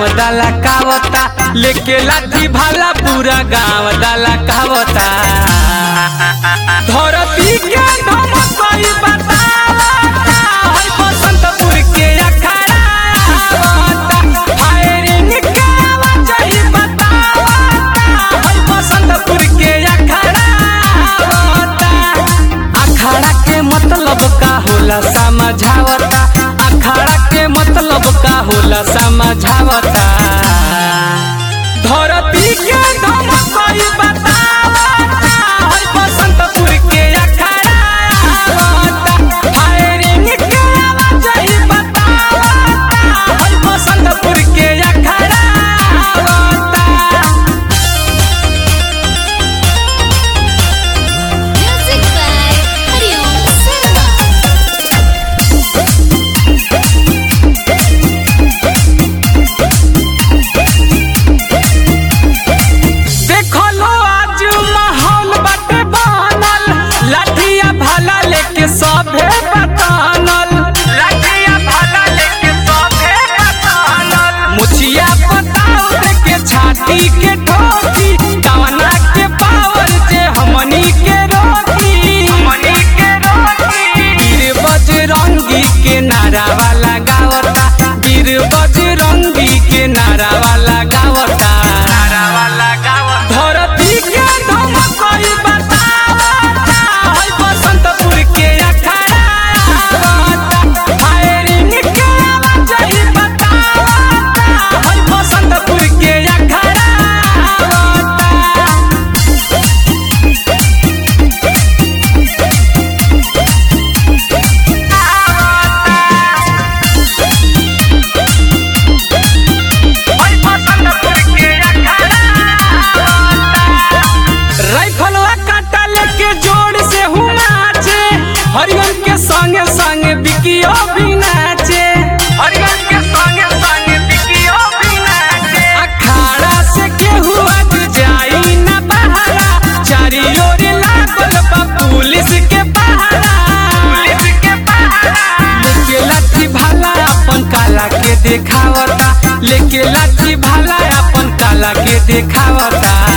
गाँव दाला कावता लेके लाठी भाला पूरा गाँव दाला कावता धरती के धमकई बतावता है बसंतपुर के अखाड़ा आवता फायरिंग के आवाज ही बतावता है बसंतपुर के अखाड़ा आवता अखाड़ा के मतलब का होला समझावता अखाड़ा के मतलब का होला समझावता धरती के धमकई बतावता है बसंतपुर के अखाड़ा आवता फायरिंग के आवाज ही बतावता है बसंतपुर के अखाड़ा आवता Music by Hariom Sarma. देखो लो आज माहौल बाटे बनल लाठिया भाला लेके सभे बतानल लाठिया भाला लेके सभे बतानल मुछिया बताओ देके छाती के ठोकी कवना के पावर जे हमनी के रोकी हमनी के रोकी वीर बजरंगी के नारा वाला गावता वीर बजरंगी के नारा वाला गावता नारा वाला गावता धरती के धमकई बतावता है बसंतपुर के अखाड़ा आवता फायरिंग के आवाज ही बतावता है बसंतपुर के अखाड़ा आवता राइफलवा काटा लेके जोर से हूँ नाचे हरियन के संगे संगे बिकियो भी नाचे हरियन के संगे संगे बिकियो भी नाचे अखाड़ा से केहू आज जाई ना बहारा चारी ओर लागल बा पुलिस के पहरा पुलिस के पहरा लेके लाठी भाला अपन काला के देखावता लेके लाठी भाला अपन काला के देखावता